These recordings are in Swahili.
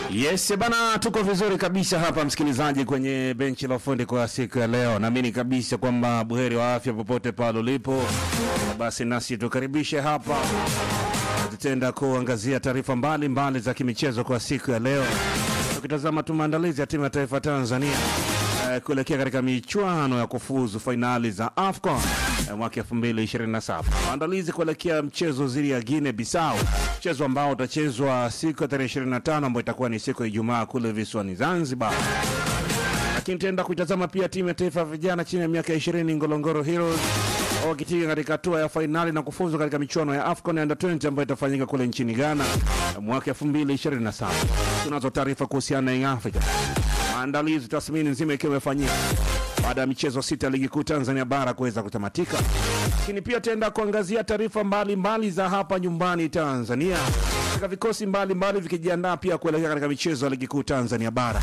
Yes bana, tuko vizuri kabisa hapa msikilizaji, kwenye benchi la ufundi kwa siku ya leo. Naamini kabisa kwamba buheri wa afya popote pale ulipo. Basi nasi tukaribishe hapa, tutenda kuangazia taarifa mbalimbali za kimichezo kwa siku ya leo, tukitazama tu maandalizi ya timu ya taifa Tanzania eh, kuelekea katika michuano ya kufuzu fainali za AFCON eh, mwaka 2027. Maandalizi kuelekea mchezo dhidi ya Guinea Bissau, mchezo ambao utachezwa siku ya tarehe 25 ambayo itakuwa ni siku ya Ijumaa kule visiwani Zanzibar. Lakini tutaenda kuitazama pia timu ya taifa ya vijana chini ya miaka 20 Ngorongoro Heroes wakitinga katika hatua ya fainali na kufuzu katika michuano ya AFCON Under 20 ambayo itafanyika kule nchini Ghana mwaka 2027. Tunazo taarifa kuhusiana na Young Africa maandalizi tathmini nzima ikiwa imefanyika baada ya michezo sita ya ligi kuu Tanzania bara kuweza kutamatika, lakini pia tutaenda kuangazia taarifa mbalimbali za hapa nyumbani Tanzania, katika vikosi mbalimbali vikijiandaa pia kuelekea katika michezo ya ligi kuu Tanzania bara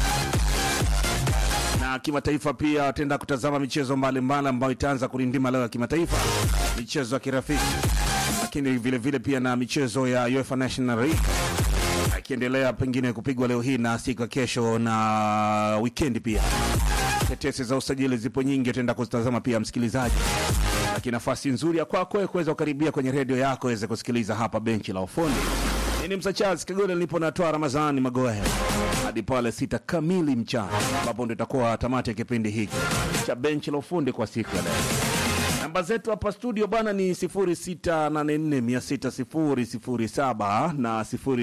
na kimataifa. Pia tutaenda kutazama michezo mbalimbali ambayo itaanza kulindima leo ya kimataifa, michezo ya kirafiki, lakini vile vile pia na michezo ya UEFA National League akiendelea pengine kupigwa leo hii na siku ya kesho na wikendi pia. Tetesi za usajili zipo nyingi, tutaenda kuzitazama pia msikilizaji, lakini nafasi nzuri ya kwako wewe kuweza kukaribia kwenye redio yako weze kusikiliza hapa benchi la ufundi. Ni Msachazi Kagole nilipo natoa Ramadhani Magohe hadi pale sita kamili mchana, ambapo ndio itakuwa tamati ya kipindi hiki cha benchi la ufundi kwa siku ya leo. Namba zetu hapa studio bwana ni 0684600007 na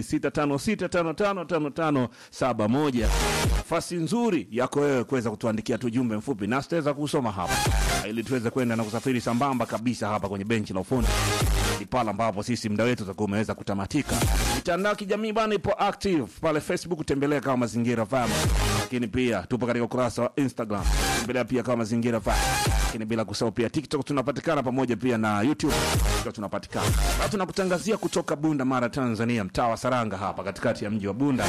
0656555571. Nafasi nzuri yako wewe kuweza kutuandikia tu jumbe mfupi na tutaweza kusoma hapa ili tuweze kwenda na kusafiri sambamba kabisa hapa kwenye benchi la ufundi ni pale ambapo sisi muda wetu utakuwa umeweza kutamatika. Mitandao ya kijamii bana ipo active pale Facebook, tembelea kama Mazingira FM, lakini pia tupo katika ukurasa wa Instagram, tembelea pia kama Mazingira FM, lakini bila kusahau pia TikTok tunapatikana pamoja pia na YouTube pia tunapatikana. Na tunakutangazia kutoka Bunda Mara, Tanzania, mtaa wa Saranga hapa katikati ya mji wa Bunda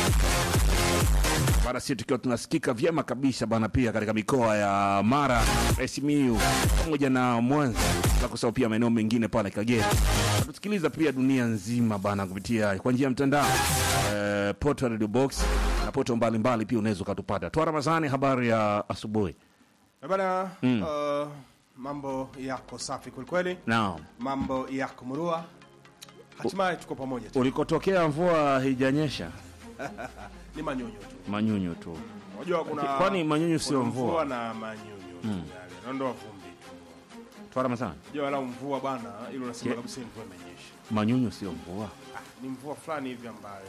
bana, sisi tukiwa tunasikika vyema kabisa bana, pia katika mikoa ya Mara, Simiyu pamoja na Mwanza, bila kusahau pia maeneo mengine pale Kagera. Tusikiliza pia dunia nzima bana kupitia kwa njia ya mtandao eh, poto Radio Box na poto mbalimbali, pia unaweza ukatupata. Toa Ramadhani, habari ya asubuhi. Eh Bana, uh, mambo yako safi kwelikweli, Naam, mambo yako murua, hatimaye tuko pamoja tu. ulikotokea mvua haijanyesha, Ni manyunyu tu, manyunyu tu. unajua kuna Kwani manyunyu sio kuna mvua? na manyunyu tu yale, naondoa vumbi tu. Toa Ramadhani, Unajua wala mvua bana, ile unasema Ye- kabisa hii mvua imenyesha. manyunyu sio mvua, Ah, ni mvua fulani hivi ambayo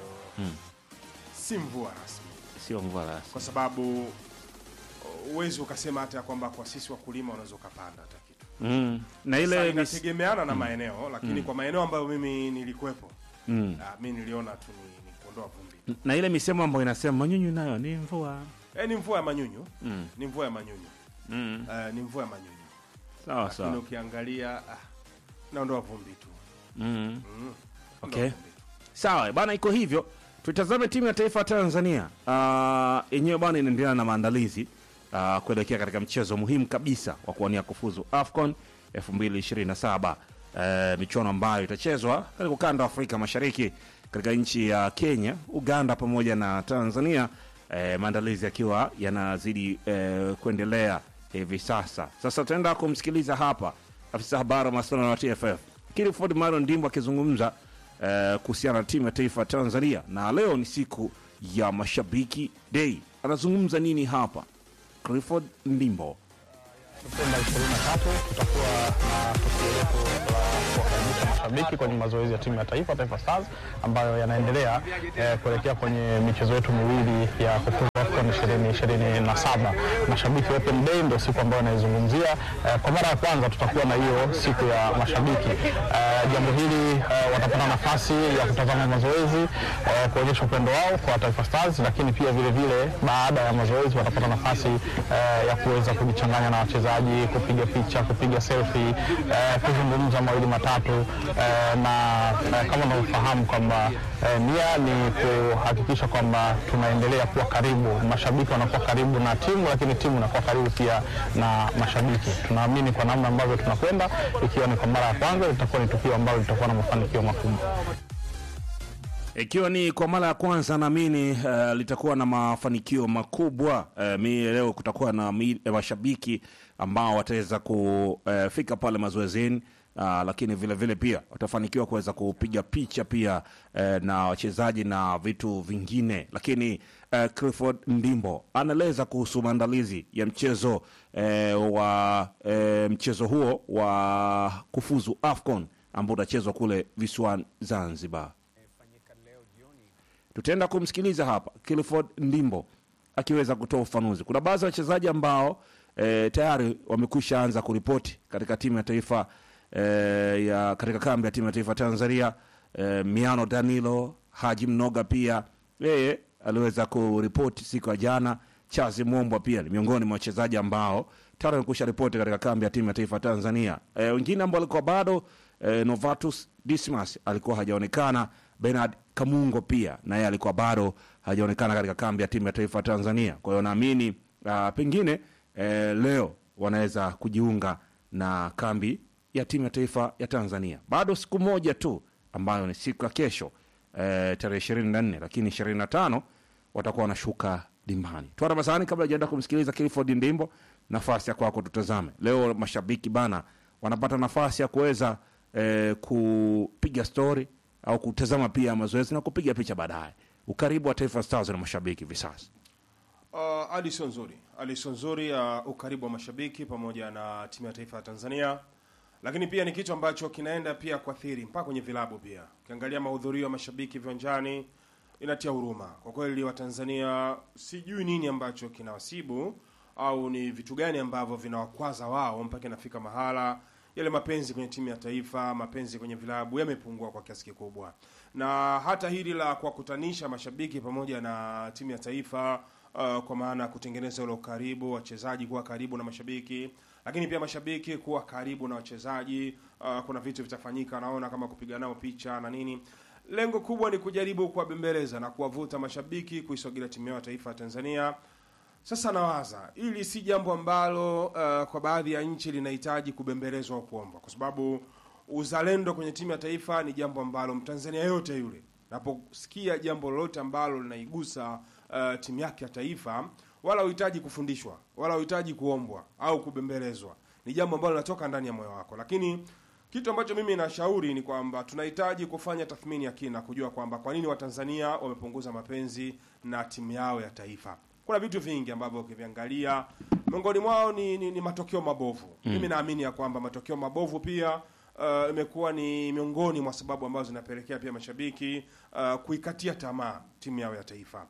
si mvua rasmi, sio mvua rasmi. kwa sababu uwezi ukasema hata ya kwamba kwa sisi wakulima unaweza ukapanda hata kitu Mm. Na Sasa ile mis... inategemeana na maeneo, lakini kwa maeneo ambayo mimi nilikuwepo, mm. ah, mi niliona tu ni, ni kuondoa vumbi na ile misemo ambayo inasema manyunyu nayo ni mvua. Eh, ni mvua ya manyunyu Mm. ni mvua ya manyunyu Mm. Eh, ni mvua ya manyunyu Sawa lakini sawa. ukiangalia ah, naondoa vumbi tu Mm. Mm. Okay. Naondoa vumbi tu. Sawa bana, iko hivyo. Tutazame timu ya taifa ya Tanzania Ah, yenyewe bana inaendelea na maandalizi ah, kuelekea katika mchezo muhimu kabisa wa kuwania kufuzu AFCON 2027 eh, michuano ambayo itachezwa katika ukanda wa Afrika Mashariki katika nchi ya Kenya, Uganda pamoja na Tanzania. Eh, maandalizi yakiwa yanazidi eh, kuendelea hivi sasa. Sasa tutaenda kumsikiliza hapa afisa habari wa masuala wa TFF Kilford Maron Ndimbo akizungumza eh, kuhusiana na timu ya taifa ya Tanzania, na leo ni siku ya mashabiki day. Anazungumza nini hapa? Clifford Ndimbo. Septemba 23 tutakuwa na tukio letu la kuwakaribisha mashabiki kwenye mazoezi ya timu ya taifa Taifa Stars ambayo yanaendelea eh, kuelekea kwenye michezo yetu miwili ya kufuzu AFCON 2027. Mashabiki Open Day ndio siku ambayo naizungumzia. Eh, kwa mara ya kwanza tutakuwa na hiyo siku ya mashabiki. Eh, jambo hili eh, watapata nafasi ya kutazama mazoezi eh, kuonyesha upendo wao kwa Taifa Stars, lakini pia vile vile baada ya mazoezi watapata nafasi eh, ya kuweza kujichanganya na wachezaji, kupiga picha, kupiga selfie, eh, kuzungumza mawili matatu eh, na eh, kama unavyofahamu kwamba eh, nia ni kuhakikisha kwamba tunaendelea kuwa karibu, mashabiki wanakuwa karibu na timu, lakini timu inakuwa karibu pia na mashabiki. Tunaamini kwa namna ambavyo tunakwenda, ikiwa ni kwa mara ya kwanza, litakuwa ni tukio ambalo litakuwa na mafanikio makubwa. ikiwa ni kwa mara ya kwanza naamini uh, litakuwa na mafanikio makubwa uh, mi leo kutakuwa na mi, eh, mashabiki ambao wataweza kufika pale mazoezini uh, lakini vile vile pia watafanikiwa kuweza kupiga picha pia uh, na wachezaji na vitu vingine lakini uh, Clifford Ndimbo anaeleza kuhusu maandalizi ya mchezo uh, wa uh, mchezo huo wa kufuzu AFCON ambao utachezwa kule visiwani Zanzibar tutaenda kumsikiliza hapa Clifford Ndimbo akiweza kutoa ufanuzi. Kuna baadhi ya wachezaji ambao e, tayari wamekwisha anza kuripoti katika timu ya taifa e, ya katika kambi ya timu ya taifa Tanzania. E, Miano Danilo, Haji Mnoga pia yeye aliweza kuripoti siku ya jana. Chazi Mombwa pia ni miongoni mwa wachezaji ambao tayari wamekwisha ripoti katika kambi ya timu ya taifa Tanzania. E, wengine ambao walikuwa bado e, Novatus Dismas alikuwa hajaonekana. Bernard Kamungo pia na yeye alikuwa bado hajaonekana katika kambi ya timu ya taifa Tanzania. Kwa hiyo naamini uh, pengine eh, leo wanaweza kujiunga na kambi ya timu ya taifa ya Tanzania. Bado siku moja tu ambayo ni siku ya kesho eh, tarehe ishirini na nne lakini ishirini na tano watakuwa wanashuka dimbani. Twara Masani, kabla hajaenda kumsikiliza Clifford Ndimbo, nafasi ya kwako tutazame leo. Mashabiki bana wanapata nafasi ya kuweza eh, kupiga stori au kutazama pia mazoezi na kupiga picha baadaye. Ukaribu wa Taifa Stars na mashabiki hivi sasa. Uh, hali sio nzuri, hali sio nzuri ya uh, ukaribu wa mashabiki pamoja na timu ya taifa ya Tanzania, lakini pia ni kitu ambacho kinaenda pia kuathiri mpaka kwenye vilabu pia. Ukiangalia mahudhurio ya mashabiki viwanjani inatia huruma kwa kweli. Watanzania sijui nini ambacho kinawasibu au ni vitu gani ambavyo vinawakwaza wao mpaka inafika mahala yale mapenzi kwenye timu ya taifa, mapenzi kwenye vilabu yamepungua kwa kiasi kikubwa, na hata hili la kuwakutanisha mashabiki pamoja na timu ya taifa uh, kwa maana ya kutengeneza ule ukaribu, wachezaji kuwa karibu na mashabiki, lakini pia mashabiki kuwa karibu na wachezaji. Uh, kuna vitu vitafanyika, naona kama kupiga nao picha na nini. Lengo kubwa ni kujaribu kuwabembeleza na kuwavuta mashabiki kuisogelea timu yao ya taifa ya Tanzania. Sasa nawaza hili si jambo ambalo uh, kwa baadhi ya nchi linahitaji kubembelezwa au kuombwa, kwa sababu uzalendo kwenye timu ya taifa ni jambo ambalo Mtanzania yote yule naposikia jambo lolote ambalo linaigusa uh, timu yake ya taifa, wala uhitaji kufundishwa wala uhitaji kuombwa au kubembelezwa, ni jambo ambalo linatoka ndani ya moyo wako. Lakini kitu ambacho mimi nashauri ni kwamba tunahitaji kufanya tathmini ya kina, kujua kwamba kwa nini Watanzania wamepunguza mapenzi na timu yao ya taifa kuna vitu vingi ambavyo ukiviangalia miongoni mwao ni, ni, ni matokeo mabovu mm. Mimi naamini ya kwamba matokeo mabovu pia uh, imekuwa ni miongoni mwa sababu ambazo zinapelekea pia mashabiki uh, kuikatia tamaa timu yao ya taifa,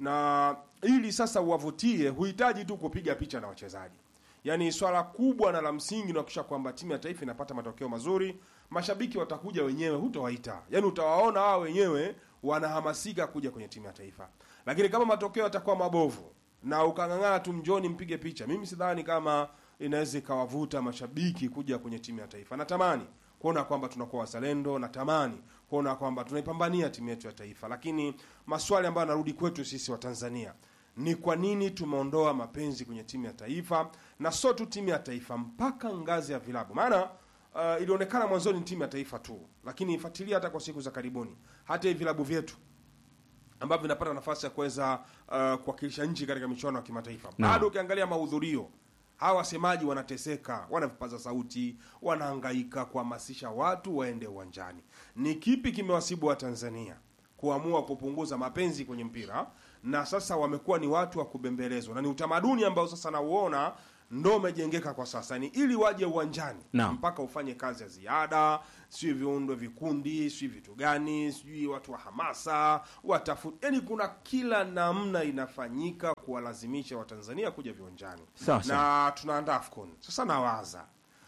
na ili sasa uwavutie, huhitaji tu kupiga picha na wachezaji. Yaani swala kubwa na la msingi ni kuhakikisha kwamba timu ya taifa inapata matokeo mazuri. Mashabiki watakuja wenyewe, hutowaita, yaani utawaona wao wenyewe wanahamasika kuja kwenye timu ya taifa lakini kama matokeo yatakuwa mabovu na ukang'ang'ana tu mjoni mpige picha, mimi sidhani kama inaweza ikawavuta mashabiki kuja kwenye timu ya taifa. Natamani kuona kwamba tunakuwa wazalendo, natamani kuona kwamba tunaipambania timu yetu ya taifa, lakini maswali ambayo yanarudi kwetu sisi wa Tanzania ni kwa nini tumeondoa mapenzi kwenye timu ya taifa, na sio tu timu ya taifa, mpaka ngazi ya vilabu. Maana uh, ilionekana mwanzoni ni timu ya taifa tu, lakini fuatilia hata kwa siku za karibuni, hata hivi vilabu vyetu ambavyo vinapata nafasi ya kuweza uh, kuwakilisha nchi katika michuano ya kimataifa bado ukiangalia mahudhurio hawa wasemaji wanateseka, wana vipaza sauti, wanahangaika kuhamasisha watu waende uwanjani. Ni kipi kimewasibu wa Tanzania kuamua kupunguza mapenzi kwenye mpira, na sasa wamekuwa ni watu wa kubembelezwa, na ni utamaduni ambao sasa nauona ndo umejengeka kwa sasa, ni ili waje uwanjani Naam. mpaka ufanye kazi ya ziada, sijui viundwe vikundi, sijui vitu gani, sijui watu wa hamasa watafut, yani kuna kila namna inafanyika kuwalazimisha Watanzania kuja viwanjani Sawa, sawa. na tunaandaa AFCON. Sasa nawaza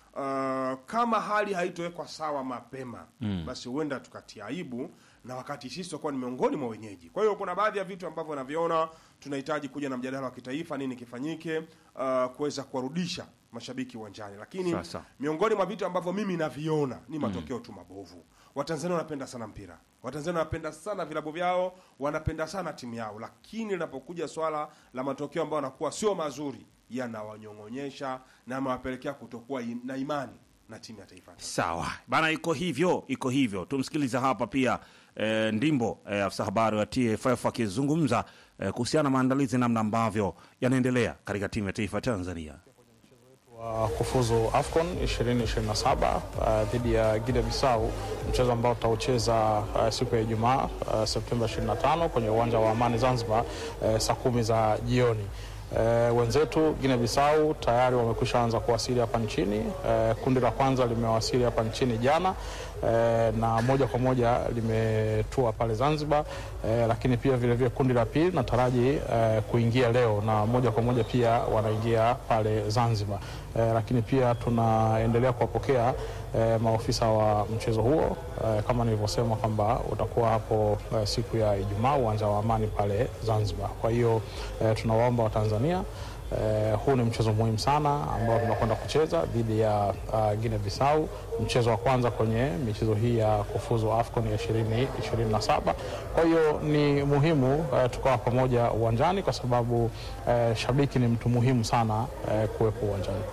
uh, kama hali haitowekwa sawa mapema mm. basi huenda tukatia aibu na wakati sisi tutakuwa ni miongoni mwa wenyeji. Kwa hiyo kuna baadhi ya vitu ambavyo naviona tunahitaji kuja na mjadala wa kitaifa, nini kifanyike uh, kuweza kuwarudisha mashabiki uwanjani, lakini Sasa. miongoni mwa vitu ambavyo mimi naviona ni matokeo tu mabovu. Watanzania wanapenda sana mpira, Watanzania wanapenda sana vilabu vyao, wanapenda sana timu yao, lakini linapokuja swala la matokeo ambayo yanakuwa sio mazuri, yanawanyong'onyesha na yanawapelekea kutokuwa im- na imani na timu ya taifa. Sawa bana, iko hivyo, iko hivyo. Tumsikiliza hapa pia e, Ndimbo e, afisa habari wa TFF akizungumza e, kuhusiana na maandalizi namna ambavyo yanaendelea katika timu ya taifa ya Tanzania. wa kufuzu AFCON 2027 uh, dhidi ya Guinea Bissau, mchezo ambao tutaucheza uh, siku ya Ijumaa uh, Septemba 25 kwenye uwanja wa Amani Zanzibar uh, saa kumi za jioni. Uh, wenzetu Guinea Bissau tayari wamekwisha anza kuwasili hapa nchini. Uh, kundi la kwanza limewasili hapa nchini jana uh, na moja kwa moja limetua pale Zanzibar uh, lakini pia vilevile vile kundi la pili nataraji uh, kuingia leo na moja kwa moja pia wanaingia pale Zanzibar. Eh, lakini pia tunaendelea kuwapokea eh, maofisa wa mchezo huo eh, kama nilivyosema kwamba utakuwa hapo eh, siku ya Ijumaa uwanja wa Amani pale Zanzibar. Kwa hiyo eh, tunawaomba Watanzania eh, huu ni mchezo muhimu sana ambao tunakwenda kucheza dhidi ya uh, Guinea Bissau, mchezo wa kwanza kwenye michezo hii ya kufuzu AFCON ya 2027. Kwa hiyo ni muhimu eh, tukawa pamoja uwanjani kwa sababu eh, shabiki ni mtu muhimu sana eh, kuwepo uwanjani.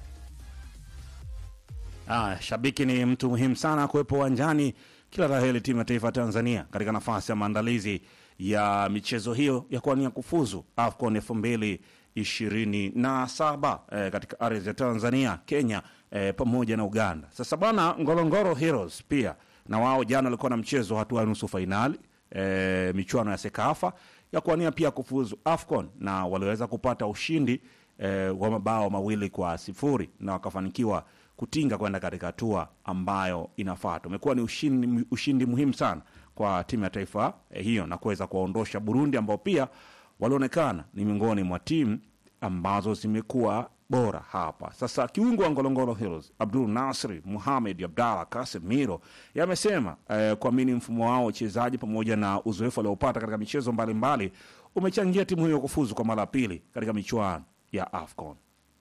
Ah, shabiki ni mtu muhimu sana kuwepo uwanjani. Kila la heri timu ya taifa ya Tanzania katika nafasi ya maandalizi ya michezo hiyo ya kuania kufuzu AFCON elfu mbili ishirini na saba eh, katika ardhi ya Tanzania, Kenya eh, pamoja na Uganda. Sasa bwana, Ngorongoro Heroes pia na wao jana walikuwa na mchezo hatua ya nusu fainali eh, michuano ya Sekafa ya kuania pia kufuzu AFCON na waliweza kupata ushindi eh, wa mabao mawili kwa sifuri na wakafanikiwa kutinga kwenda katika hatua ambayo inafuata. Umekuwa ni ushindi, ushindi muhimu sana kwa timu ya taifa eh, hiyo na kuweza kuwaondosha Burundi ambao pia walionekana ni miongoni mwa timu ambazo zimekuwa bora hapa. Sasa kiungo wa Ngorongoro Heroes Abdul Nasri Muhamed Abdalla Casemiro yamesema eh, kuamini mfumo wao wa uchezaji pamoja na uzoefu aliopata katika michezo mbalimbali umechangia timu hiyo kufuzu kwa mara ya pili katika michuano ya AFCON.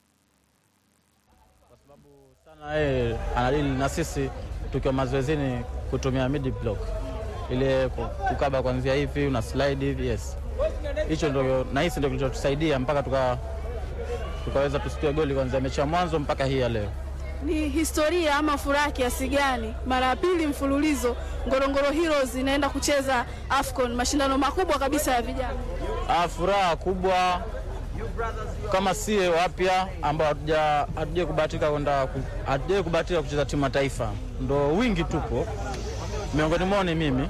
sana yeye anadili na sisi tukiwa mazoezini kutumia mid block ile ku- kukaba kwanzia hivi una slide hivi yes hicho ndio nahisi ndio kilichotusaidia mpaka tuka tukaweza tusikie goli kuanzia mechi ya mwanzo mpaka hii ya leo Ni historia ama furaha kiasi gani? Mara ya pili mfululizo Ngorongoro Heroes inaenda kucheza AFCON, mashindano makubwa kabisa ya vijana. Ah, furaha kubwa kama sie wapya ambao hatuja hatujai kubahatika kwenda ku- hatujai kubahatika kucheza timu ya taifa, ndo wingi tupo miongoni mwao ni mimi.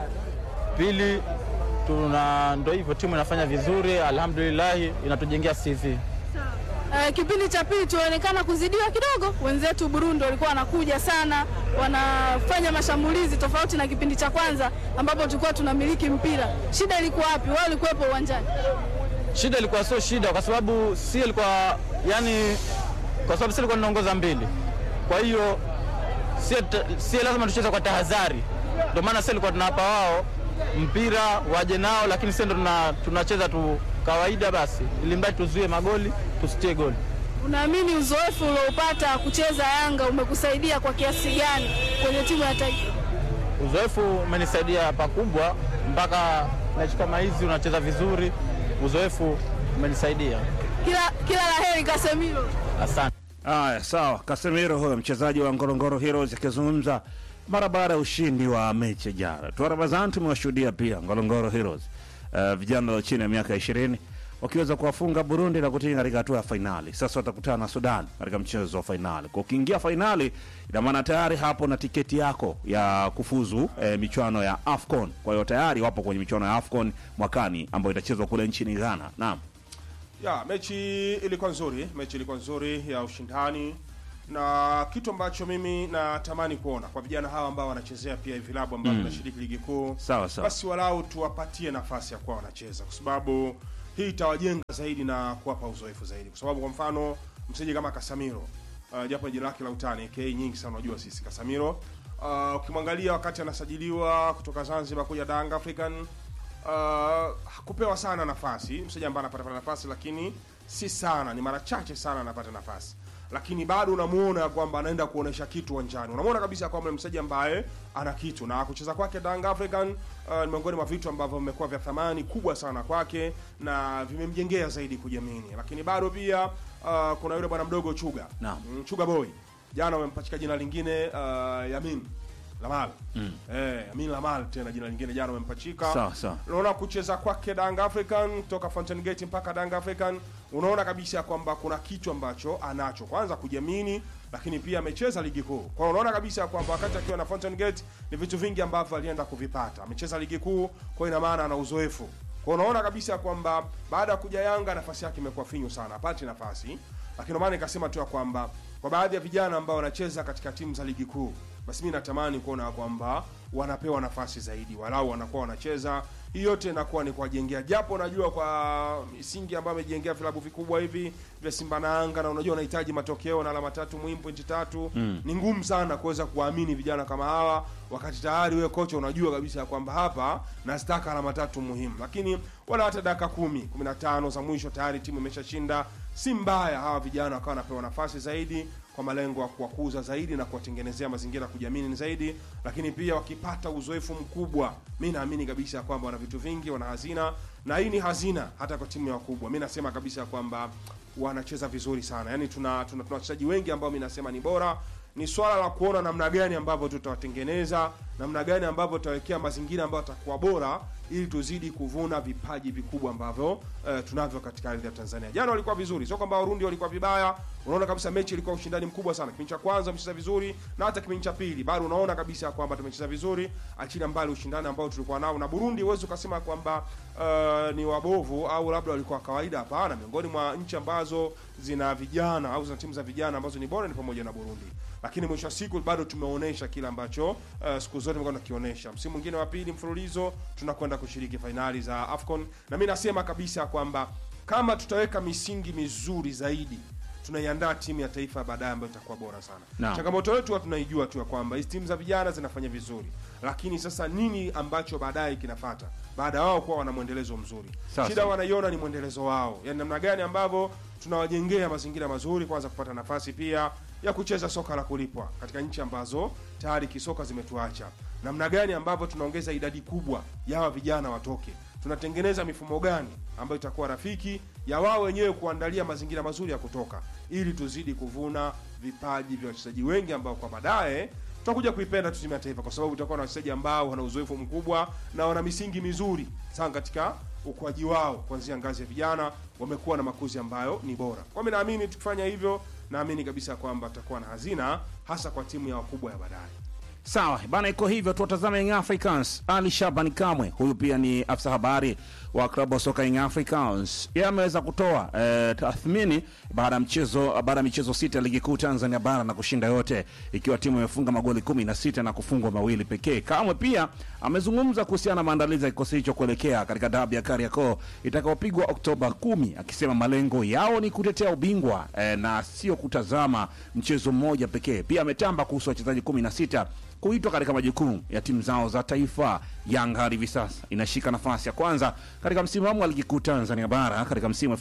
Pili tuna ndo hivyo, timu inafanya vizuri, alhamdulillahi, inatujengea CV. Uh, kipindi cha pili tunaonekana kuzidiwa kidogo. Wenzetu Burundi walikuwa wanakuja sana, wanafanya mashambulizi tofauti na kipindi cha kwanza ambapo tulikuwa tunamiliki mpira. Shida ilikuwa wapi? Wao walikuwepo uwanjani. Shida ilikuwa sio shida, kwa sababu si ilikuwa yani, kwa sababu si ilikuwa tunaongoza mbili, kwa hiyo si, si lazima tucheze kwa tahadhari. Ndio maana si ilikuwa tunawapa wao mpira waje nao, lakini sisi ndo tuna- tunacheza tu kawaida basi, ili mradi tuzuie magoli, tusitie goli. Unaamini uzoefu ulioupata kucheza Yanga umekusaidia kwa kiasi gani kwenye timu ya taifa? Uzoefu umenisaidia pakubwa, mpaka mechi kama hizi unacheza vizuri, uzoefu umenisaidia. Kila, kila la heri Casemiro. Asante. Aya, sawa. Casemiro huyo mchezaji wa Ngorongoro Heroes akizungumza mara baada ya ushindi wa mechi ya jana. Tuarabazan tumewashuhudia pia Ngorongoro Heroes uh, vijana walio chini ya miaka ishirini wakiweza kuwafunga Burundi na kutinga katika hatua ya fainali. Sasa watakutana na Sudan katika mchezo wa fainali. Kwa ukiingia fainali, ina maana tayari hapo na tiketi yako ya kufuzu eh, michuano ya AFCON. Kwa hiyo tayari wapo kwenye michuano ya AFCON mwakani ambayo itachezwa kule nchini Ghana. Naam. ya mechi ilikuwa nzuri mechi ilikuwa nzuri ya ushindani na kitu ambacho mimi natamani kuona kwa vijana hawa ambao wanachezea pia vilabu ambavyo vinashiriki ligi kuu Sawa, sawa. basi walau tuwapatie nafasi ya kuwa wanacheza kwa sababu hii itawajenga zaidi na kuwapa uzoefu zaidi kwa sababu kwa mfano mchezaji kama Casemiro uh, japo jina lake la utani aka nyingi sana unajua sisi Casemiro uh, ukimwangalia wakati anasajiliwa kutoka Zanzibar kuja Danga African uh, hakupewa sana nafasi mchezaji ambaye anapata pata nafasi lakini si sana ni mara chache sana anapata nafasi lakini bado unamuona kwamba anaenda kuonesha kitu uwanjani unamuona kabisa kwamba ni mchezaji ambaye ana kitu na kucheza kwake Danga African uh, ni miongoni mwa vitu ambavyo vimekuwa vya thamani kubwa sana kwake na vimemjengea zaidi kujiamini lakini bado pia uh, kuna yule bwana mdogo Chuga Naam. Mm, Chuga Boy jana wamempachika jina lingine uh, Yamin Lamal eh, Amin Lamal tena jina lingine jana wamempachika Sawa, sawa. unaona kucheza kwake Danga African toka Fountain Gate mpaka Danga African, unaona kabisa kwamba kuna kitu ambacho anacho, kwanza kujiamini, lakini pia amecheza ligi kuu. Kwa hiyo unaona kabisa kwamba wakati akiwa na Fountain Gate ni vitu vingi ambavyo alienda kuvipata. Amecheza ligi kuu, kwa hiyo ina maana ana uzoefu. Kwa hiyo unaona kabisa kwamba baada ya kuja Yanga nafasi yake imekuwa finyu sana, hapati nafasi, lakini ndio maana nikasema tu ya kwamba kwa baadhi ya vijana ambao wanacheza katika timu za ligi kuu basi mi natamani kuona kwamba wanapewa nafasi zaidi, walau wanakuwa wanacheza. Hii yote inakuwa ni kuwajengea, japo najua kwa misingi ambayo amejengea vilabu vikubwa hivi vya Simba na Yanga, na unajua unahitaji matokeo na alama tatu muhimu, pointi tatu ni ngumu sana kuweza kuwaamini vijana kama hawa, wakati tayari wewe kocha unajua kabisa ya kwamba hapa nazitaka alama tatu muhimu, lakini wala hata dakika kumi kumi na tano za mwisho tayari timu imeshashinda. Si mbaya hawa vijana wakawa wanapewa nafasi zaidi kwa malengo ya kuwakuza zaidi na kuwatengenezea mazingira ya kujiamini zaidi, lakini pia wakipata uzoefu mkubwa, mi naamini kabisa ya kwamba wana vitu vingi, wana hazina, na hii ni hazina hata kwa timu ya wakubwa. Mi nasema kabisa ya kwamba wanacheza vizuri sana, yaani tuna tuna tuna wachezaji wengi ambao mi nasema ni bora. Ni swala la kuona namna gani ambavyo tutawatengeneza, namna gani ambavyo tutawekea mazingira ambayo atakuwa bora ili tuzidi kuvuna vipaji vikubwa ambavyo eh, tunavyo katika ardhi ya Tanzania. Jana walikuwa vizuri, sio kwamba Warundi walikuwa vibaya. Unaona kabisa mechi ilikuwa ushindani mkubwa sana. Kipindi cha kwanza tumecheza vizuri na hata kipindi cha pili bado unaona kabisa kwamba tumecheza vizuri, achilia mbali ushindani ambao tulikuwa nao na Burundi. Huwezi ukasema kwamba uh, ni wabovu au labda walikuwa kawaida. Hapana, miongoni mwa nchi ambazo zina vijana au zina timu za vijana ambazo ni bora ni pamoja na Burundi lakini mwisho wa siku bado tumeonyesha kile ambacho uh, siku zote tumekuwa tunakionyesha. Msimu mwingine wa pili mfululizo tunakwenda kushiriki fainali za AFCON, na mi nasema kabisa kwamba kama tutaweka misingi mizuri zaidi tunaiandaa timu ya taifa ya baadaye ambayo itakuwa bora sana. Naam. Changamoto yetu huwa tunaijua tu ya kwamba hizi timu za vijana zinafanya vizuri, lakini sasa nini ambacho baadaye kinafata baada ya wao kuwa wana mwendelezo mzuri? Sawa, Shida sawa. wanaiona ni mwendelezo wao, yani namna gani ambavyo tunawajengea mazingira mazuri, kwanza kupata nafasi pia ya kucheza soka la kulipwa katika nchi ambazo tayari kisoka zimetuacha, namna gani ambavyo tunaongeza idadi kubwa ya hawa vijana watoke, tunatengeneza mifumo gani ambayo itakuwa rafiki ya wao wenyewe kuandalia mazingira mazuri ya kutoka, ili tuzidi kuvuna vipaji vya wachezaji wengi ambao kwa baadaye tutakuja kuipenda tu timu ya taifa, kwa sababu tutakuwa na wachezaji ambao wana uzoefu mkubwa na wana misingi mizuri sana katika ukuaji wao kuanzia ngazi ya vijana, wamekuwa na makuzi ambayo ni bora. Kwa mimi naamini tukifanya hivyo, naamini kabisa kwamba tutakuwa na hazina hasa kwa timu ya wakubwa ya baadaye. Sawa bana, iko hivyo. Tuwatazame Young Africans. Ali Shaban Kamwe, huyu pia ni afisa habari wa klabu ya soka Young Africans, yeye ameweza kutoa eh, tathmini baada ya mchezo baada ya michezo sita ya ligi kuu Tanzania bara na kushinda yote, ikiwa timu imefunga magoli kumi na sita na kufungwa mawili pekee. Kamwe pia amezungumza kuhusiana na maandalizi ya kikosi hicho kuelekea katika dabi ya Kariakoo itakayopigwa Oktoba kumi, akisema malengo yao ni kutetea ubingwa eh, na sio kutazama mchezo mmoja pekee. Pia ametamba kuhusu wachezaji kumi na sita kuitwa katika majukumu ya timu zao za taifa. Yanga hadi hivi sasa inashika nafasi ya kwanza katika msimamo wa ligi kuu Tanzania bara katika msimu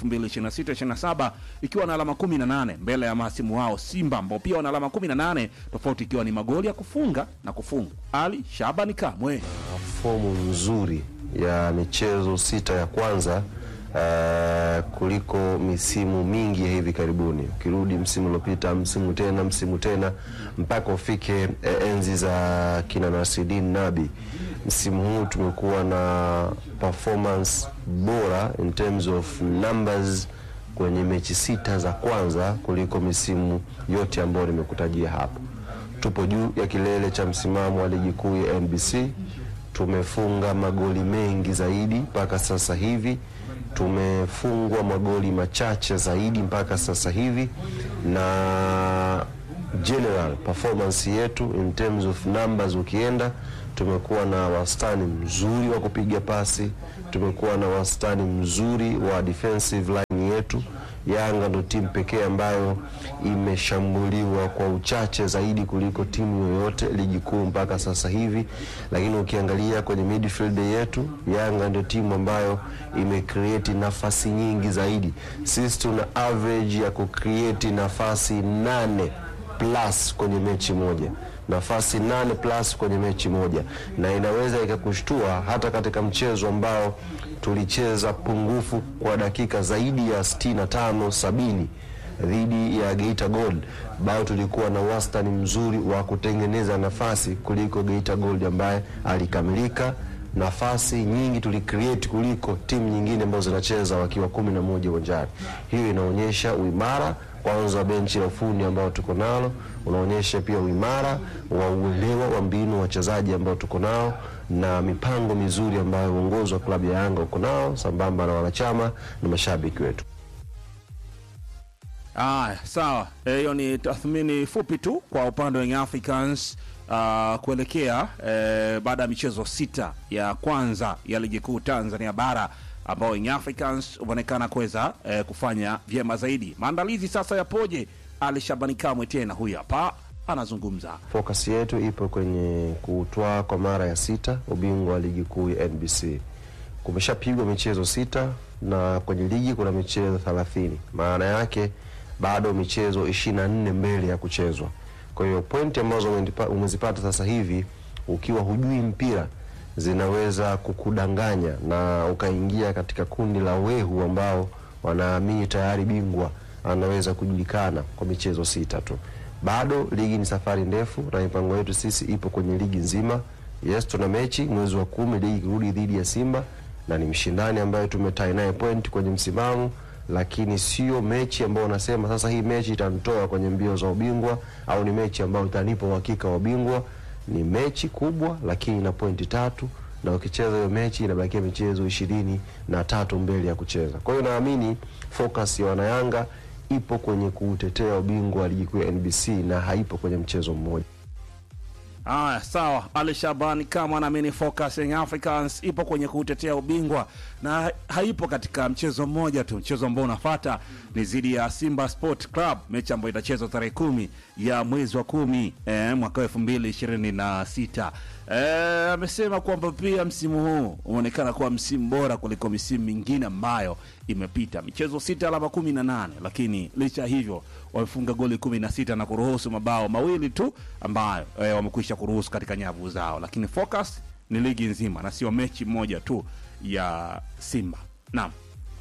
2026/27 ikiwa na alama 18 mbele ya mahasimu wao Simba ambao pia wana alama 18, tofauti ikiwa ni magoli ya kufunga na kufungwa. Ali Shabani Kamwe fomu nzuri ya michezo sita ya kwanza uh, kuliko misimu mingi ya hivi karibuni. Ukirudi msimu uliopita, msimu tena, msimu tena, mpaka ufike eh, enzi za kina Nasridin Nabi. Msimu huu tumekuwa na performance bora in terms of numbers kwenye mechi sita za kwanza kuliko misimu yote ambayo nimekutajia hapo. Tupo juu ya kilele cha msimamo wa ligi kuu ya NBC. Tumefunga magoli mengi zaidi mpaka sasa hivi, tumefungwa magoli machache zaidi mpaka sasa hivi, na general performance yetu in terms of numbers, ukienda tumekuwa na wastani mzuri wa kupiga pasi, tumekuwa na wastani mzuri wa defensive line yetu. Yanga ndo timu pekee ambayo imeshambuliwa kwa uchache zaidi kuliko timu yoyote ligi kuu mpaka sasa hivi, lakini ukiangalia kwenye midfield yetu, Yanga ndio timu ambayo imecreate nafasi nyingi zaidi. Sisi tuna average ya kucreate nafasi nane plus kwenye mechi moja nafasi nane plus kwenye mechi moja, na inaweza ikakushtua hata katika mchezo ambao tulicheza pungufu kwa dakika zaidi ya 65 sabini dhidi ya Geita Gold, bao tulikuwa na wastani mzuri wa kutengeneza nafasi kuliko Geita Gold ambaye alikamilika nafasi nyingi tulicreate kuliko timu nyingine ambazo zinacheza wakiwa kumi na moja uwanjani. Hiyo inaonyesha uimara kwanza wa benchi la ufundi ambao tuko nalo, unaonyesha pia uimara wa uelewa wa mbinu wa wachezaji ambao tuko nao na mipango mizuri ambayo uongozi wa klabu ya Yanga uko nao sambamba na wanachama na mashabiki wetu. Aya, sawa. Eh, Hiyo ni tathmini fupi tu kwa upande wa Young Africans uh, kuelekea eh, baada ya michezo sita ya kwanza ya ligi kuu Tanzania bara ambao Young Africans umeonekana kuweza eh, kufanya vyema zaidi. Maandalizi sasa yapoje? Ali Shabani Kamwe tena huyu hapa anazungumza. Focus yetu ipo kwenye kutwaa kwa mara ya sita ubingwa wa ligi kuu ya NBC. Kumeshapigwa michezo sita na kwenye ligi kuna michezo thelathini. Maana yake bado michezo ishirini na nne mbele ya kuchezwa. Kwa hiyo pointi ambazo umenipa- umezipata sasa hivi ukiwa hujui mpira zinaweza kukudanganya na ukaingia katika kundi la wehu ambao wanaamini tayari bingwa anaweza kujulikana kwa michezo sita tu. Bado ligi ni safari ndefu, na mipango yetu sisi ipo kwenye ligi nzima. Yes, tuna mechi mwezi wa kumi ligi ikirudi dhidi ya Simba na ni mshindani ambaye tumetai naye point kwenye msimamo, lakini sio mechi ambayo unasema sasa hii mechi itanitoa kwenye mbio za ubingwa au ni mechi ambayo itanipa uhakika wa ubingwa. Ni mechi kubwa, lakini ina pointi tatu na ukicheza hiyo mechi inabakia michezo ishirini na tatu mbele ya kucheza. Kwa hiyo naamini focus ya wanayanga ipo kwenye kuutetea ubingwa wa ligi kuu ya NBC na haipo kwenye mchezo mmoja. Aya, sawa. Ali Shabani kama anaamini focus Young Africans ipo kwenye kutetea ubingwa na ha- haipo katika mchezo mmoja tu. Mchezo ambao unafata ni dhidi ya Simba Sport Club, mechi ambayo itachezwa tarehe kumi ya mwezi wa kumi eh, mwaka elfu mbili ishirini na sita. Eh, amesema kwamba pia msimu huu umeonekana kuwa msimu bora kuliko misimu mingine ambayo imepita. Michezo sita, alama kumi na nane, lakini licha ya hivyo wamefunga goli kumi na sita na kuruhusu mabao mawili tu ambayo eh, wamekwisha kuruhusu katika nyavu zao, lakini focus ni ligi nzima na sio mechi moja tu ya Simba. Naam.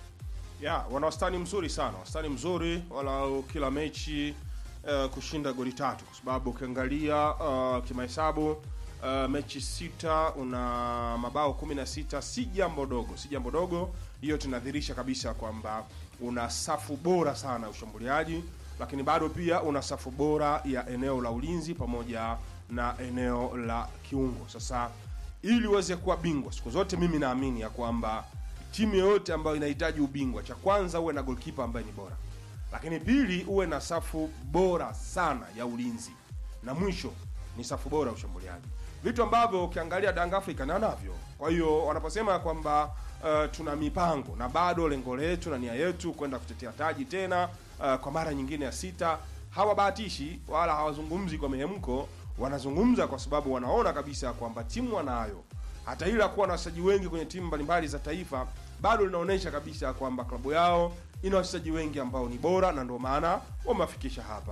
ya wana wastani mzuri sana, wastani mzuri walau kila mechi uh, kushinda goli tatu, kwa sababu ukiangalia uh, kimahesabu uh, mechi sita una mabao kumi na sita si jambo dogo, si jambo dogo. Hiyo tunadhihirisha kabisa kwamba una safu bora sana ya ushambuliaji, lakini bado pia una safu bora ya eneo la ulinzi pamoja na eneo la kiungo. Sasa ili uweze kuwa bingwa siku zote, mimi naamini ya kwamba timu yoyote ambayo inahitaji ubingwa, cha kwanza uwe na golkipa ambaye ni bora, lakini pili uwe na safu bora sana ya ulinzi, na mwisho ni safu bora ya ushambuliaji, vitu ambavyo ukiangalia Dang Africa na navyo. Kwa hiyo wanaposema kwamba uh, tuna mipango na bado lengo letu na nia yetu kwenda kutetea taji tena uh, kwa mara nyingine ya sita, hawabahatishi wala hawazungumzi kwa mihemko, wanazungumza kwa sababu wanaona kabisa kwamba timu wanayo hata ila kuwa na wachezaji wengi kwenye timu mbalimbali za taifa bado linaonyesha kabisa kwamba klabu yao ina wachezaji wengi ambao ni bora na ndio maana wamewafikisha hapa.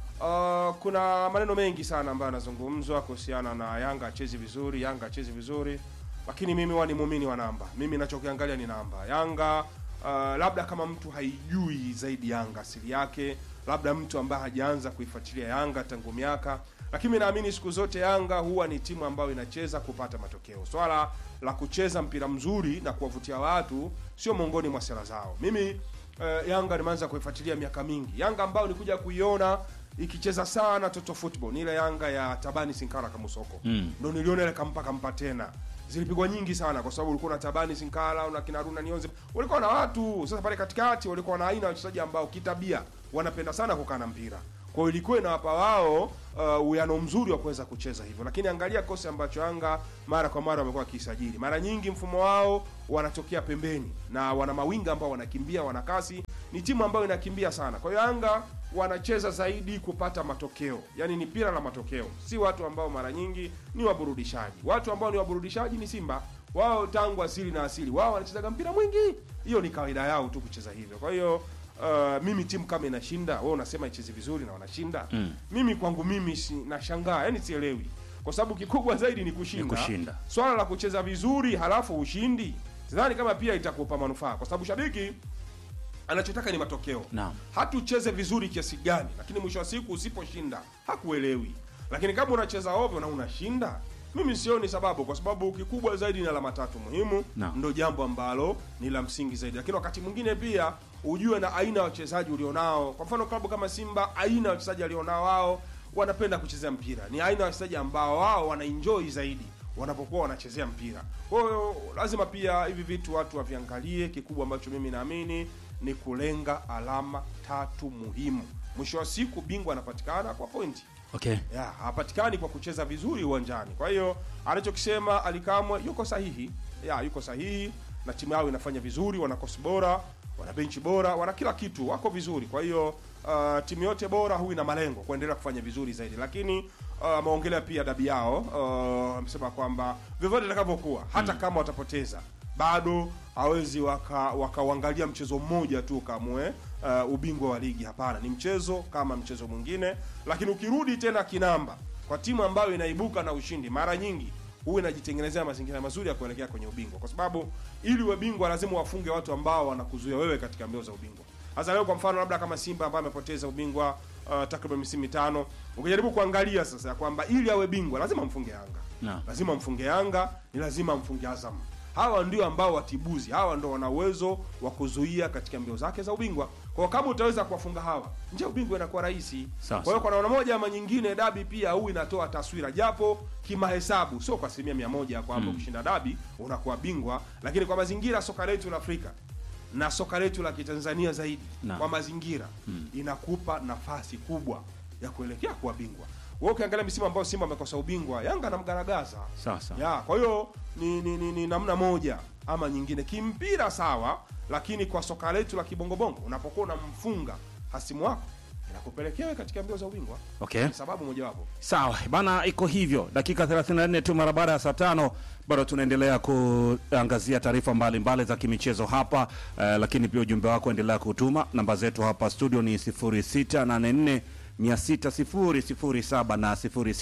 Uh, kuna maneno mengi sana ambayo yanazungumzwa kuhusiana na Yanga achezi vizuri, Yanga achezi vizuri, lakini mimi huwa ni muumini wa namba. Mimi nachokiangalia ni namba. Yanga uh, labda kama mtu haijui zaidi Yanga asili yake, labda mtu ambaye hajaanza kuifuatilia Yanga tangu miaka lakini naamini siku zote Yanga huwa ni timu ambayo inacheza kupata matokeo. Swala la kucheza mpira mzuri na kuwavutia watu sio miongoni mwa sera zao. Mimi uh, Yanga nimeanza kuifuatilia miaka mingi. Yanga ambayo nikuja kuiona ikicheza sana toto football ni ile Yanga ya Tabani Sinkara Kamusoko mm. ndo niliona ile kampa kampa tena zilipigwa nyingi sana kwa sababu ulikuwa na Tabani Sinkala una kina Runa Nionze, walikuwa na watu sasa pale katikati, walikuwa na aina ya wachezaji ambao kitabia wanapenda sana kukaa na mpira kwa hiyo ilikuwa inawapa wao uh, uwiano mzuri wa kuweza kucheza hivyo, lakini angalia kosi ambacho Yanga mara kwa mara wamekuwa wakisajili. Mara nyingi mfumo wao wanatokea pembeni na wana mawinga ambao wanakimbia, wana kasi. Ni timu ambayo inakimbia sana. Kwa hiyo Yanga wanacheza zaidi kupata matokeo, yaani ni pira la matokeo, si watu ambao mara nyingi ni waburudishaji. Watu ambao ni waburudishaji ni Simba, wao tangu asili na asili wao wanachezaga mpira mwingi, hiyo ni kawaida yao tu kucheza hivyo. Kwa hiyo uh, mimi timu kama inashinda, wewe unasema icheze vizuri na wanashinda mm. mimi kwangu mimi si, nashangaa, yani sielewi, kwa sababu kikubwa zaidi ni kushinda. Ni kushinda. Swala la kucheza vizuri halafu ushindi, sidhani kama pia itakupa manufaa, kwa sababu shabiki anachotaka ni matokeo Naam. hata ucheze vizuri kiasi gani lakini mwisho wa siku usiposhinda hakuelewi lakini kama unacheza ovyo na unashinda mimi sioni sababu kwa sababu kikubwa zaidi ni alama tatu muhimu Naam. ndo jambo ambalo ni la msingi zaidi lakini wakati mwingine pia ujue na aina ya wachezaji ulionao kwa mfano klabu kama simba aina ya wachezaji alionao wao wanapenda kuchezea mpira ni aina ya wachezaji ambao wao wanaenjoy zaidi wanapokuwa wanachezea mpira kwa hiyo lazima pia hivi vitu watu waviangalie kikubwa ambacho mimi naamini ni kulenga alama tatu muhimu mwisho wa siku bingwa anapatikana kwa pointi okay ya hapatikani kwa kucheza vizuri uwanjani kwa hiyo anachokisema alikamwe yuko sahihi ya yuko sahihi na timu yao inafanya vizuri wana kosi bora wana benchi bora wana kila kitu wako vizuri kwa hiyo uh, timu yote bora huwa ina malengo kuendelea kufanya vizuri zaidi lakini uh, ameongelea pia dabi yao uh, amesema kwamba vyovyote itakavyokuwa hata kama watapoteza bado hawezi wakauangalia waka wakauangalia mchezo mmoja tu kamwe uh, ubingwa wa ligi hapana ni mchezo kama mchezo mwingine lakini ukirudi tena kinamba kwa timu ambayo inaibuka na ushindi mara nyingi huwa inajitengenezea mazingira mazuri ya kuelekea kwenye ubingwa kwa sababu ili uwe bingwa lazima wafunge watu ambao wanakuzuia wewe katika mbio za ubingwa sasa leo kwa mfano labda kama simba ambaye amepoteza ubingwa uh, takriban misimu mitano ukijaribu kuangalia sasa ya kwamba ili awe bingwa lazima mfunge yanga Naam. lazima mfunge yanga ni lazima mfunge azam hawa ndio ambao watibuzi hawa ndo wana uwezo wa kuzuia katika mbio zake za ubingwa kwa kama utaweza kuwafunga hawa nje ubingwa inakuwa rahisi Sawa, kwa hiyo kwa namna moja ama nyingine dabi pia huu inatoa taswira japo kimahesabu sio kwa asilimia mia moja kwamba ukishinda dabi unakuwa bingwa lakini kwa mazingira ya soka letu la afrika na soka letu la kitanzania zaidi Naam. kwa mazingira inakupa nafasi kubwa ya kuelekea kuwa bingwa wewe ukiangalia misimu ambayo simba amekosa ubingwa yanga anamgaragaza Sawa, sawa. ya kwa hiyo ni, ni, ni, ni namna moja ama nyingine kimpira sawa lakini kwa soka letu la kibongobongo unapokuwa unamfunga hasimu wako inakupelekea wewe katika mbio za ubingwa Okay. ni sababu mojawapo sawa bana iko hivyo dakika 34 tu mara baada ya saa tano bado tunaendelea kuangazia taarifa mbalimbali za kimichezo hapa eh, lakini pia ujumbe wako endelea kutuma namba zetu hapa studio ni 0684 60007 na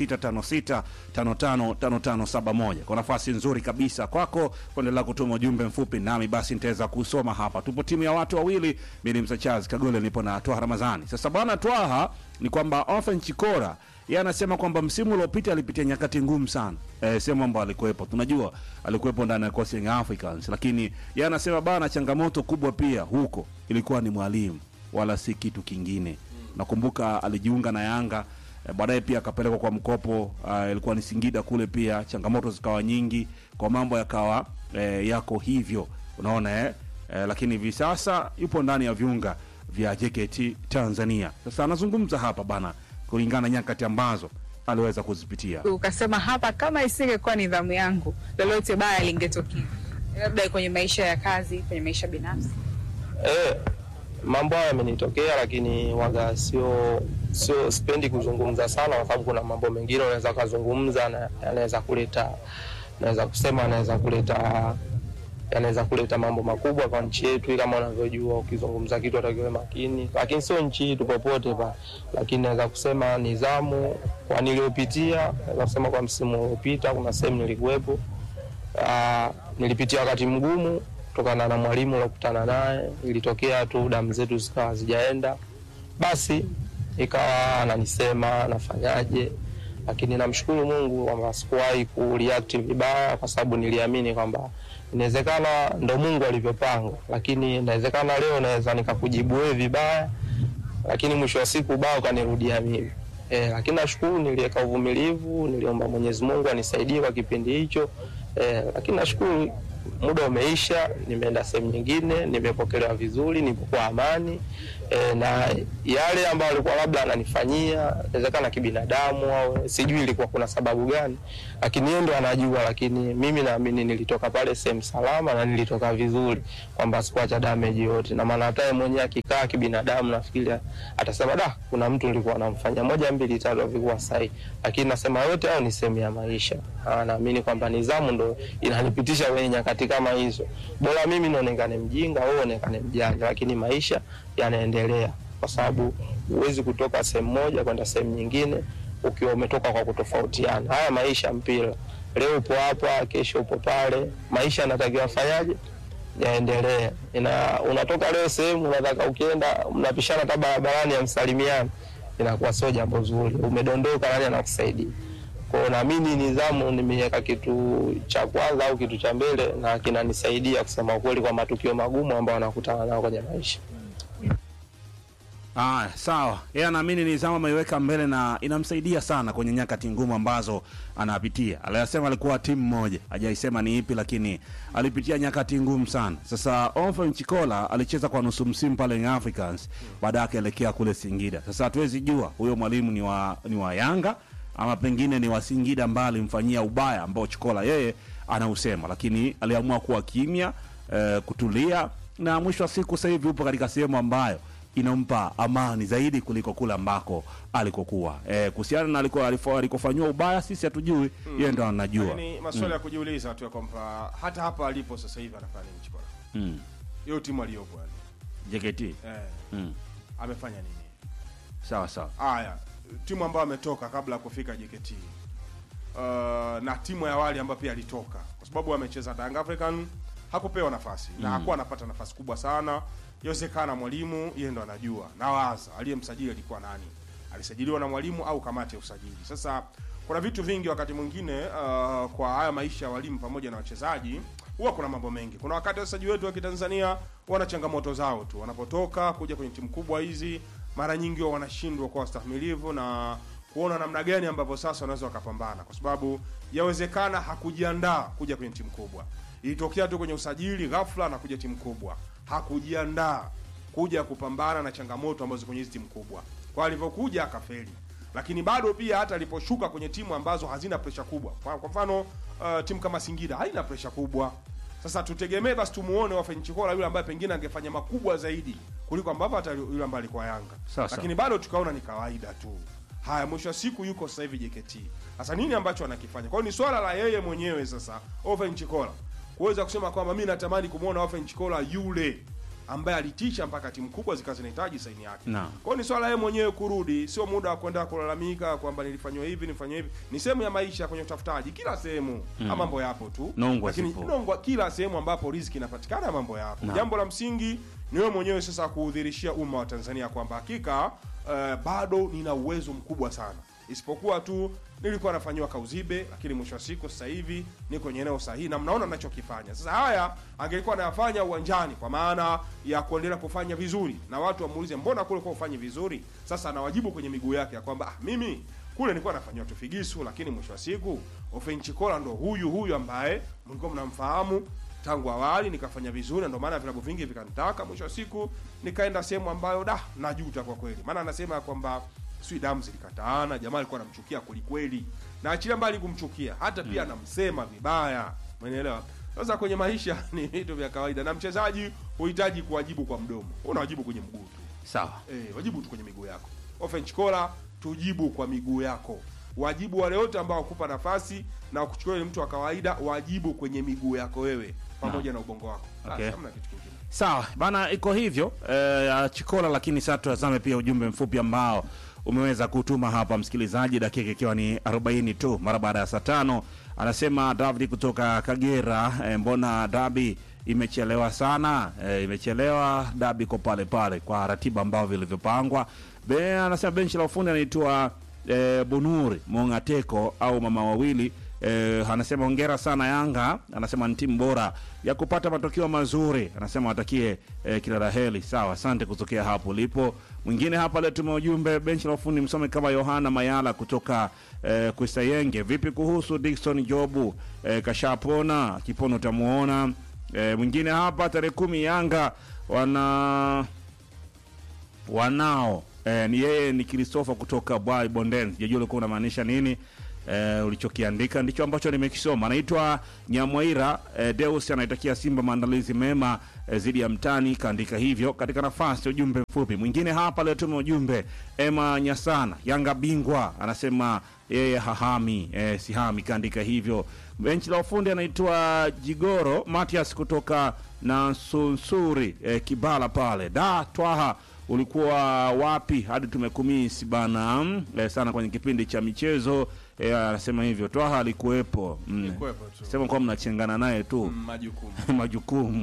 0656555571 kwa nafasi nzuri kabisa kwako kuendelea kutuma ujumbe mfupi nami basi nitaweza kusoma hapa tupo timu ya watu wawili mi ni msachaz kagole nipo na twaha ramazani sasa bwana twaha ni kwamba ofen chikora yeye anasema kwamba msimu uliopita alipitia nyakati ngumu sana eh, sehemu ambao alikuwepo tunajua alikuwepo ndani ya Coastal Young Africans lakini yeye anasema bana changamoto kubwa pia huko ilikuwa ni mwalimu wala si kitu kingine nakumbuka alijiunga na Yanga eh, baadaye pia akapelekwa kwa mkopo uh, ilikuwa ni Singida kule pia changamoto zikawa nyingi kwa mambo yakawa eh, yako hivyo unaona eh? Eh, lakini hivi sasa yupo ndani ya viunga vya JKT Tanzania sasa anazungumza hapa bana kulingana na nyakati ambazo aliweza kuzipitia ukasema hapa, kama isingekuwa nidhamu yangu, lolote baya lingetokea, labda kwenye maisha ya kazi, kwenye maisha binafsi. Eh, mambo hayo yamenitokea, lakini waga sio sio, sipendi kuzungumza sana, kwa sababu kuna mambo mengine unaweza kuzungumza na yanaweza kuleta, naweza kusema anaweza kuleta yanaweza kuleta mambo makubwa kwa nchi yetu. Kama unavyojua, ukizungumza kitu atakiwe makini, lakini sio nchi yetu popote pa, lakini naweza kusema nidhamu kwa niliyopitia, naweza kusema kwa msimu uliopita kuna sehemu nilikuwepo Ah, nilipitia wakati mgumu kutokana na mwalimu uliokutana naye. Ilitokea tu damu zetu zikawa hazijaenda, basi ikawa ananisema nafanyaje, lakini namshukuru Mungu kwamba sikuwahi kureact vibaya, kwa sababu niliamini kwamba inawezekana ndo Mungu alivyopanga, lakini inawezekana leo naweza nikakujibu wewe vibaya, lakini mwisho wa siku ubao kanirudia mimi. E, lakini nashukuru niliweka uvumilivu, niliomba Mwenyezi Mungu anisaidie kwa kipindi hicho e, lakini nashukuru muda umeisha, nimeenda sehemu nyingine, nimepokelewa vizuri, nipo kwa amani e, na yale ambayo alikuwa labda ananifanyia inawezekana kibinadamu au sijui ilikuwa kuna sababu gani, lakini yeye ndo anajua. Lakini mimi naamini nilitoka pale sehemu salama na nilitoka vizuri, kwamba sikuacha damage yote, na maana hata yeye mwenyewe akikaa kibinadamu, nafikiri atasema da, kuna mtu nilikuwa namfanya moja mbili tatu havikuwa sahihi, lakini nasema yote hayo ni sehemu ya maisha. Ah, naamini kwamba nidhamu ndo inanipitisha kwenye nyakati kama hizo. Bora mimi nionekane mjinga, wewe uonekane mjanja, lakini maisha yanaendelea, kwa sababu huwezi kutoka sehemu moja kwenda sehemu nyingine ukiwa umetoka kwa kutofautiana. Haya maisha mpira, leo upo hapa, kesho upo pale. Maisha yanatakiwa afanyaje? yaendelee. Ina unatoka leo sehemu unataka ukienda mnapishana hata barabarani ya msalimiana, inakuwa sio jambo zuri. Umedondoka, nani anakusaidia? Kwa hiyo naamini nidhamu nimeweka kitu cha kwanza au kitu cha mbele, na kinanisaidia kusema ukweli kwa matukio magumu ambayo anakutana nao kwenye maisha. Aya, sawa. Yeye anaamini nidhamu ameiweka mbele na inamsaidia sana kwenye nyakati ngumu ambazo anapitia. Aliyasema alikuwa timu moja, hajaisema ni ipi, lakini alipitia nyakati ngumu sana. Sasa Ofen Chikola alicheza kwa nusu msimu pale Young Africans, baadaye akaelekea kule Singida. Sasa hatuwezi jua huyo mwalimu ni wa, ni wa Yanga ama pengine ni wa Singida ambaye alimfanyia ubaya ambao Chikola yeye anausema, lakini aliamua kuwa kimya, eh, kutulia na mwisho wa siku sasa hivi upo katika sehemu ambayo inampa amani zaidi kuliko kule ambako alikokuwa. Eh, kuhusiana na aliko alifo- alikofanyiwa ubaya sisi hatujui, yeye ndo anajua. Lakini maswali ya kujiuliza tu ya kwamba hata hapa alipo sasa hivi anafanya nini Chikola? Mm. Hiyo timu aliyopo yani. JKT. Eh, Mm. amefanya nini? Sawa sawa. Haya, timu ambayo ametoka kabla ya kufika JKT. Uh, na timu ya awali ambayo pia alitoka kwa sababu amecheza Young African hakupewa nafasi na hakuwa anapata nafasi kubwa sana. Yawezekana mwalimu yeye ndo anajua na waza aliyemsajili alikuwa nani, alisajiliwa na mwalimu au kamati ya usajili. Sasa kuna vitu vingi wakati mwingine uh, kwa haya maisha ya walimu pamoja na wachezaji huwa kuna mambo mengi. Kuna wakati wachezaji wetu wa Kitanzania wana changamoto zao tu, wanapotoka kuja kwenye timu kubwa hizi, mara nyingi huwa wanashindwa kuwa wastahimilivu na kuona namna gani ambavyo sasa wanaweza wakapambana, kwa sababu yawezekana hakujiandaa kuja kwenye timu kubwa. Ilitokea tu kwenye usajili ghafla na kuja timu kubwa, hakujiandaa kuja kupambana na changamoto ambazo kwenye hizi timu kubwa, kwa alivyokuja akafeli. Lakini bado pia hata aliposhuka kwenye timu ambazo hazina presha kubwa, kwa, kwa mfano uh, timu kama Singida haina presha kubwa. Sasa tutegemee basi tumuone Ofen Chikola yule ambaye pengine angefanya makubwa zaidi kuliko ambavyo hata yule ambaye alikuwa Yanga, Sawa, sawa. lakini bado tukaona ni kawaida tu. Haya, mwisho wa siku yuko sasa hivi JKT. Sasa nini ambacho anakifanya? Kwa hiyo ni swala la yeye mwenyewe sasa Ofen Chikola kuweza kusema kwamba mimi natamani kumwona Ofen Chikola yule ambaye alitisha mpaka timu kubwa zikawa zinahitaji saini yake. Naam. Kwa hiyo ni swala yeye mwenyewe kurudi, sio muda wa kwenda kulalamika kwamba nilifanywa hivi nilifanywa hivi. Ni sehemu ya maisha kwenye utafutaji, kila sehemu mm. mambo yapo tu, Nongwa lakini zipo. nongwa, kila sehemu ambapo riziki inapatikana mambo yapo. Jambo la msingi ni wewe mwenyewe sasa kuudhirishia umma wa Tanzania kwamba hakika eh, bado nina uwezo mkubwa sana, isipokuwa tu nilikuwa nafanyiwa kauzibe, lakini mwisho wa siku sasa hivi niko kwenye eneo sahihi na mnaona ninachokifanya. Sasa haya angelikuwa anayafanya uwanjani kwa maana ya kuendelea kufanya vizuri, na watu wamuulize mbona kule kwa ufanye vizuri. Sasa anawajibu kwenye miguu yake ya kwamba ah, mimi kule nilikuwa nafanyiwa tu figisu, lakini mwisho wa siku Ofen Chikola ndo huyu huyu ambaye mlikuwa mnamfahamu tangu awali, nikafanya vizuri, na ndio maana vilabu vingi vikanitaka. Mwisho wa siku nikaenda sehemu ambayo da najuta kwa kweli, maana anasema ya kwamba sijui damu zilikataana, jamaa alikuwa anamchukia kwelikweli, na achilia mbali kumchukia, hata pia anamsema vibaya, umeelewa? Sasa kwenye maisha ni vitu vya kawaida, na mchezaji huhitaji kuwajibu kwa mdomo, unawajibu kwenye mguu tu. Sawa. Eh, wajibu tu kwenye miguu yako. Ofen Chikola, tujibu kwa miguu yako. Wajibu wale wote ambao wakupa nafasi na kuchukua yule mtu wa kawaida, wajibu kwenye miguu yako wewe pamoja na ubongo wako. Basi, Okay. hamna kitu kingine. Sawa bana, iko hivyo eh, ya Chikola. Lakini sasa tutazame pia ujumbe mfupi ambao umeweza kutuma hapa msikilizaji, dakika ikiwa ni 40 tu mara baada ya saa tano. Anasema David kutoka Kagera, eh, mbona dabi imechelewa sana? Eh, imechelewa dabi iko pale pale kwa ratiba ambao vilivyopangwa. Be, anasema benchi la ufundi anaitwa eh, Bunuri Mongateko au mama wawili Eh, anasema hongera sana Yanga, anasema ni timu bora ya kupata matokeo mazuri, anasema watakie eh, kila la heri. Sawa, asante kutokea hapo ulipo. Mwingine hapa leo tume ujumbe benchi la ufundi msome kama Yohana Mayala kutoka eh, Kuisayenge. Vipi kuhusu Dickson Jobu eh, kashapona, kipono utamuona. Eh, mwingine hapa tarehe kumi Yanga wana wanao eh, ni yeye ni Christopher kutoka Bwai Bonden. Sijajua ulikuwa unamaanisha nini eh, ulichokiandika ndicho ambacho nimekisoma. Anaitwa Nyamwaira eh, Deus anaitakia Simba maandalizi mema eh, zidi ya mtani, kaandika hivyo katika nafasi ya ujumbe mfupi. Mwingine hapa aliotuma ujumbe Emma Nyasana, Yanga bingwa, anasema yeye hahami eh, sihami, kaandika hivyo. Benchi la ufundi anaitwa Jigoro Matias kutoka na Sunsuri eh, Kibala pale da Twaha ulikuwa wapi hadi tumekumisi bana mm, eh, sana kwenye kipindi cha michezo eh, anasema hivyo Twaha alikuwepo mm. Nilikuwepo tu. sema kuwa mnachengana naye tu Mm, Majukumu. majukumu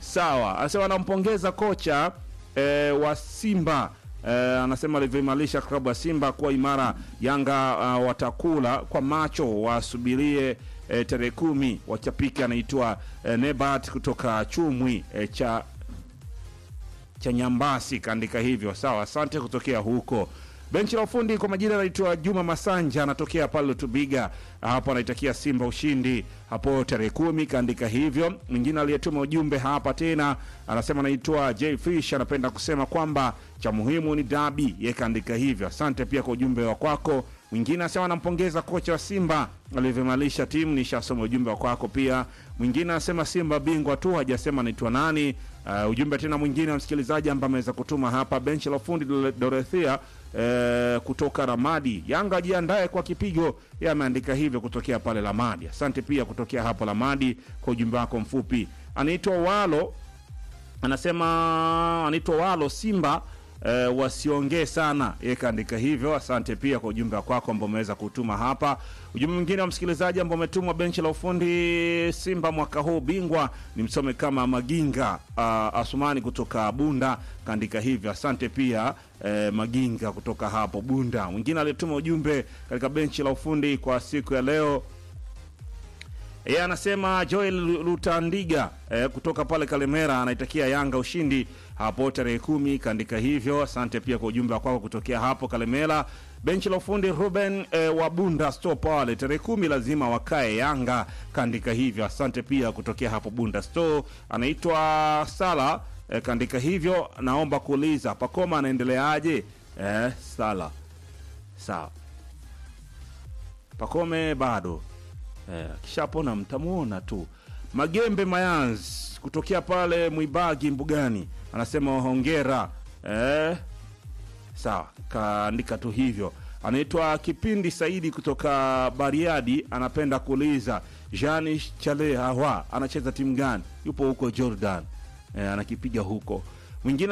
sawa anasema anampongeza kocha e, wa simba e, anasema alivyoimarisha klabu ya simba kuwa imara yanga uh, watakula kwa macho wasubirie e, tarehe kumi wachapiki anaitwa e, nebat kutoka chumwi e, cha cha Nyambasi kaandika hivyo. Sawa, asante kutokea huko. Benchi la ufundi kwa majina anaitwa Juma Masanja, anatokea pale Lutubiga, hapo anaitakia Simba ushindi hapo tarehe kumi, kaandika hivyo. Mwingine aliyetuma ujumbe hapa tena anasema anaitwa J Fish, anapenda kusema kwamba cha muhimu ni dabi, yeye kaandika hivyo. Asante pia kwa ujumbe wa kwako. Mwingine anasema anampongeza kocha wa Simba alivyoimarisha timu, nishasoma ujumbe wa kwako pia. Mwingine anasema Simba bingwa tu, hajasema anaitwa nani. Uh, ujumbe tena mwingine wa msikilizaji ambaye ameweza kutuma hapa, benchi la ufundi Dore- Dorothea uh, kutoka Ramadi, Yanga ajiandae kwa kipigo, yeye ameandika hivyo kutokea pale Ramadi. Asante pia kutokea hapo Ramadi kwa ujumbe wako mfupi. Anaitwa Walo anasema anaitwa Walo Simba eh, wasiongee sana, yeye kaandika hivyo. Asante pia kwa ujumbe wako ambao umeweza kutuma hapa. Ujumbe mwingine wa msikilizaji ambao umetumwa benchi la ufundi Simba mwaka huu bingwa ni msome kama Maginga uh, Asumani kutoka Bunda kaandika hivyo. Asante pia eh, Maginga kutoka hapo Bunda. Mwingine aliyetuma ujumbe katika benchi la ufundi kwa siku ya leo yeye anasema Joel Lutandiga eh, kutoka pale Kalemera anaitakia Yanga ushindi hapo tarehe kumi, kaandika hivyo. Asante pia kwa ujumbe wako kutokea hapo Kalemera. Benchi la ufundi Ruben eh, wa Bunda Store pale tarehe kumi lazima wakae Yanga, kaandika hivyo. Asante pia kutokea hapo Bunda Store. Anaitwa Sala eh, kaandika hivyo. Naomba kuuliza Pakoma anaendeleaje? Eh, Sala sawa, Pakome bado Eh, akishapona mtamuona tu. Magembe Mayanz kutokea pale Mwibagi Mbugani anasema hongera. Eh, sawa, kaandika tu hivyo. Anaitwa Kipindi Saidi kutoka Bariadi, anapenda kuuliza Jani Chale Hawa anacheza timu gani? Yupo huko Jordan, eh, anakipiga huko. Mwingine